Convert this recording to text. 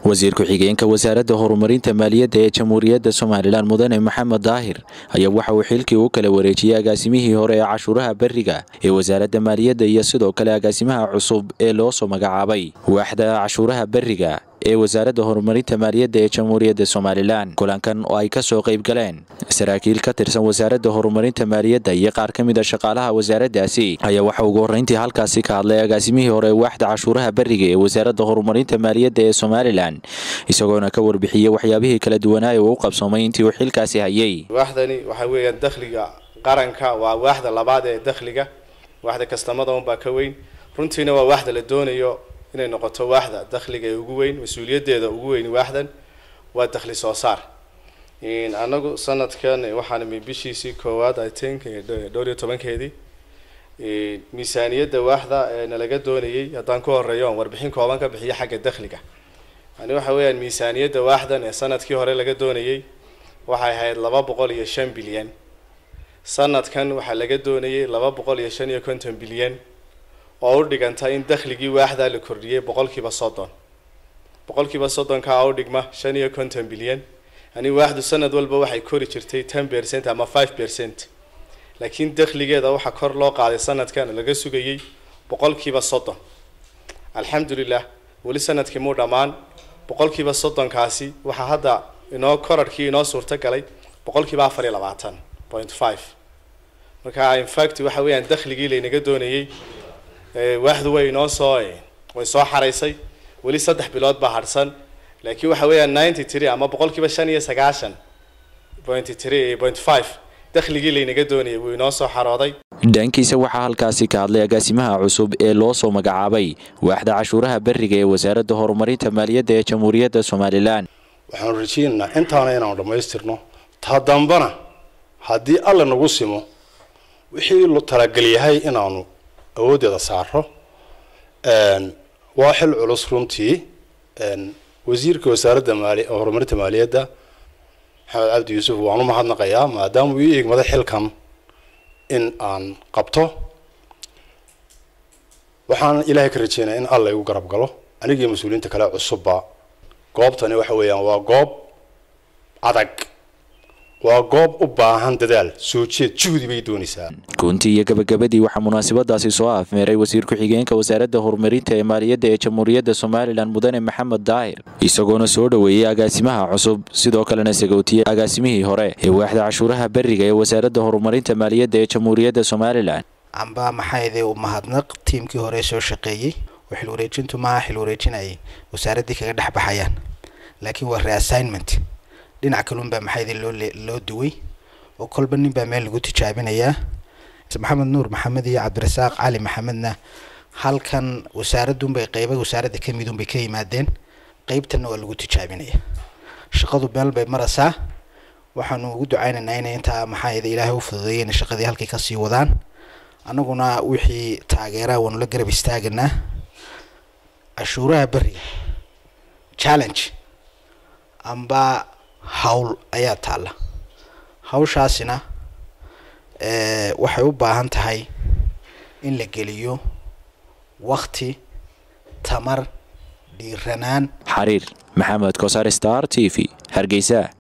wasiir ku-xigeenka wasaaradda horumarinta maaliyadda ee jamhuuriyadda somalilan mudane maxamed daahir ayaa waxa uu xilkii u kala wareejiyey agaasimihii hore ee cashuuraha beriga ee wasaaradda maaliyadda iyo sidoo kale agaasimaha cusub ee loo soo magacaabay waaxda cashuuraha beriga ee wasaaradda horumarinta maaliyadda ee jamhuuriyadda somalilan kulankan oo ay ka soo qayb galeen saraakiil ka tirsan wasaaradda horumarinta maaliyadda iyo qaar ka mid a shaqaalaha wasaaraddaasi ayaa waxa ugu horreyntii halkaasi ka hadlay agaasimihii hore waaxda cashuuraha beriga ee wasaaradda horumarinta maaliyadda ee somalilan isagoona ka warbixiyey waxyaabihii kala duwanaaye uu u qabsoomay intii uu xilkaasi hayay waaxdani waxaa weeyaan dakhliga qaranka waa waaxda labaad ee dakhliga waaxda kastamada unbaa ka weyn runtiina waa waaxda la doonayo inay noqoto waaxda dakhliga ee ugu weyn mas-uuliyaddeeda ugu weyn waaxdan waa dakhli soo saar anagu sanadkan waxaan bishiisii koowaad i think dhowr iyo tobankeedii miisaaniyadda waaxda ee nalaga doonayay haddaan ku horeeyo aan warbixin kooban ka bixiyo xagga dakhliga yani waxa weeyaan miisaaniyadda waaxdan ee sanadkii hore laga doonayay waxay ahayd laba boqol iyo shan bilyan sanadkan waxaa laga doonayay laba boqol iyo shan iyo konton bilyan oo u dhiganta in dakhligii waaxdaa la kordhiyey boqolkiiba soddon boqolkiiba soddonkaa u dhigma shan iyo konton bilyan yani waaxdu sanad walba waxay kori jirtay ten percent ama five percent laakiin dakhligeeda waxaa kor loo qaaday sanadkan laga sugayay boqolkiiba soddon alxamdulilah weli sanadkii muu dhammaan boqolkiiba soddonkaasi waxaa hadda inoo korarhkii inoo suurto galay boqolkiiba afar iyo labaatan point five marka infact waxa weeyaan dakhligii laynaga doonayay waaxdu way inoo soo way soo xaraysay weli saddex bilood baa harhsan laakiin waxa weeyaan ninety three ama boqolkiiba shan iyo sagaashan point three point five dakhligii laynaga doonayay wuu inoo soo xarooday dhankiisa waxaa halkaasi ka hadlay agaasimaha cusub ee loo soo magacaabay waaxda cashuuraha beriga ee wasaaradda horumarinta maaliyadda ee jamhuuriyadda somalilan waxaanu rajaynaynaa intaana inaanu dhammaystirno taa dambana haddii alla nagu simo wixii talagelyahay inaanu awooddeeda saaro waa xil culus runtii wasiirka wasaaradda maali horumarinta maaliyadda maxamed cabdi yuusuf waan u mahadnaqayaa maadaama uu ii eegmaday xilkan in aan qabto waxaan ilaahay ka rajeynaya in alla igu garab galo anigii mas-uuliyiinta kale cusubba goobtani waxa weeyaan waa goob adag waa goob u baahan dadaal soo jeed juhdi bay doonaysaa guntii iyo gabagabadii waxaa munaasabadaasi soo afmeeray wasiir ku-xigeenka wasaaradda horumarinta ee maaliyadda ee jamhuuriyadda somalilan mudane maxamed daahir isagoona soo dhoweeyey agaasimaha cusub sidoo kalena sagootiyey agaasimihii hore ee waaxda cashuuraha beriga ee wasaaradda horumarinta maaliyadda ee jamhuuriyadda somalilan amba maxayde u mahadnaq tiimkii hore soo shaqeeyey oo xil wareejintu maaha xil wareejinayay wasaaraddii kaga dhex baxayaan laakiin waa reassignment dhinac kalunbaa maxayde loo loo duway oo kolba nin baa meel lagu tijaabinayaa maxamed nuur maxamed iyo cabdirasaaq cali maxamedna halkan wasaaradunbay qeyba wasaaradda ka midunbay ka yimaadeen qeybtanna waa lagu tijaabinaya shaqadu meel bay maraysaa waxaanu ugu ducaynaynaa inay intaa maxaayada ilaahay u fududeeya inay shaqadii halkay kasii wadaan annaguna wixii taageeraha waanu la garab istaaganaa cashuuraha beriga challenge amba hawl ayaa taalla hawshaasina waxay u baahan tahay in la geliyo wakti tamar dhiiranaan xariir maxamed kosar star t v hargeysa